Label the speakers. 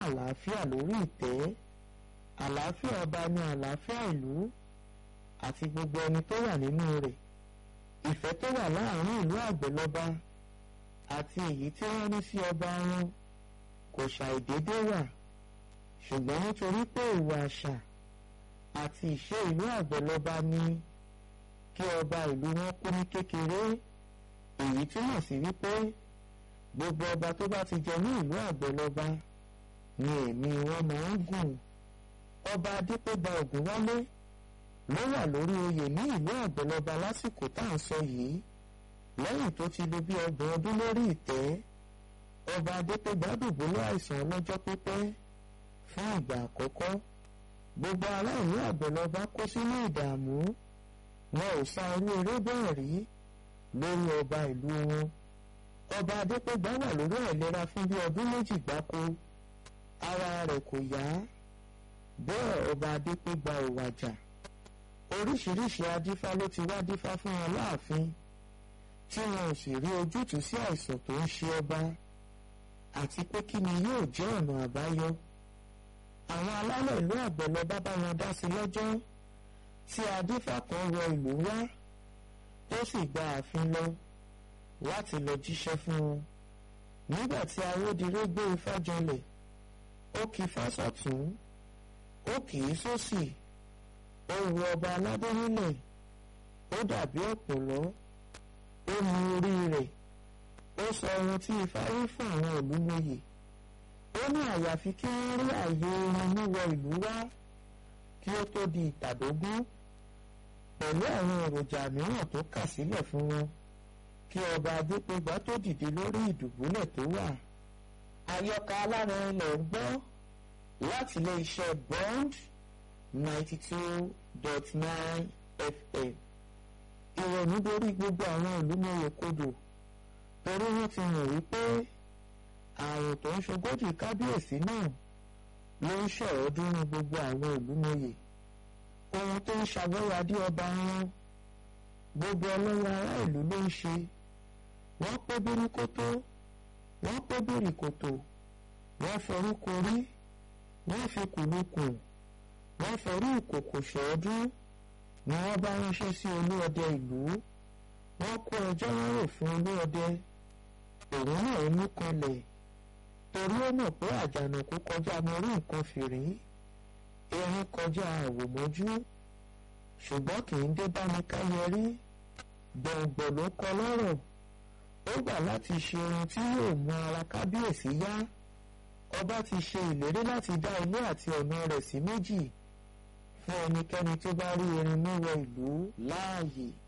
Speaker 1: àlàáfíà lórí ìtẹ́ àlàáfíà ọba ní àlàáfíà ìlú àti gbogbo ẹni tó wà nínú rẹ̀ ìfẹ́ tó wà láàrin ìlú àgbẹ̀lọba àti èyí tí wọ́n ní sí ọba wọn kò ṣàìdédé wà ṣùgbọ́n nítorí pé ìwà àṣà àti ìṣe ìlú àgbẹ̀lọba ní kí ọba ìlú wọn kú ní kékeré èyí túmọ̀ sí wípé gbogbo ọba tó bá ti jẹ ní ìlú àgbẹ̀lọba ni ẹ̀mí wọn máa ń gùn ọba adépéba ògúnwálé ló wà lórí oyè ní ìlú àgbẹ̀lọba lásìkò tá à ń sọ yìí lẹ́yìn tó ti lò bí ọgbọ̀n ọdún lórí ìtẹ́ ọba adépéba dùbúlẹ̀ àìsàn ọlọ́jọ́ pípẹ́ fún ìgbà àkọ́kọ́ gbogbo ará ìlú àgbẹ̀lọba kó sínú ìdààmú wọn ò sá irú eré bẹ́ẹ̀ rí lórí ọba ìlú wọn ọba adépégbà wà lórí àìlera fún bí ọdún méjì gbáko ara rẹ̀ kò yá bẹ́ẹ̀ ọba adépégbà ò wàjà oríṣiríṣi adífá ló ti wá dífá fún wọn láàfin tí wọn ò sì rí ojútùú sí àìsàn tó ń ṣe ọba àti pé kí ni yóò jẹ́ ọ̀nà àbáyọ àwọn alálẹ̀ ìlú àgbẹ̀lọba bá wọn dá sí lọ́jọ́ tí adífá kan wọ ìlú wá ó sì gba ààfin lọ láti lọ jíṣẹ́ fún wọn nígbà tí awódiré gbé ifá janlẹ̀ ó kì í fásọ̀tún ó kì í sósì ó wu ọba aládé nílẹ̀ ó dàbí ọ̀pọ̀lọ́ ó mu orí rẹ̀ ó sọ ohun tí ifá rí fún àwọn ìlú lóye ó ní àyàfi kí wọ́n rí àyè orin níwọ ìlú wá kí ó tó di ìtàdógún pẹ̀lú àwọn èròjà mìíràn tó kà sílẹ̀ fún wọn kí ọba adépégbà tó dìde lórí ìdùbúlẹ̀ tó wà. àyọkà alára ilẹ̀ ń gbọ́ láti ilé iṣẹ́ bond ninety two dot nine fm. ìrònú dorí gbogbo àwọn ìlú mọ̀yẹ kodò torí wọ́n ti mọ̀ wípé àrùn tó ń ṣogójì kábíyèsí náà ló ń ṣọ̀rọ̀dúnrún gbogbo àwọn ìlú mọ̀yẹ ohun tó ń ṣàgbéyàdé ọba wọn gbogbo ọlọ́wọ́ ará ìlú ló ń ṣe wọ́n pé bíríkótó wọ́n pé bíríkótó wọ́n forí korí wọ́n fi kùlùkùn wọ́n forí ìkòkò ṣọ́ọ́dún ni wọ́n bá ránṣẹ́ sí olúọdẹ ìlú wọ́n kó ẹjọ́ wọn rò fún olúọdẹ òun náà mú kanlẹ̀ torí ó mọ̀ pé àjànàkú kọjá mọ orí nǹkan fìrí erin kọjá àwòmọ́jú ṣùgbọ́n kì í dé bá ní káyẹrí gbọ̀ngbọ̀ ló kọ lọ́rọ̀ ó gbà láti ṣe ohun tí yóò mú ara kábíyèsí yá ọba ti ṣe ìlérí láti dá ilé àti ọ̀nà rẹ̀ sí méjì fún ẹnikẹ́ni tó bá rí erin níwọ̀ ìlú láàyè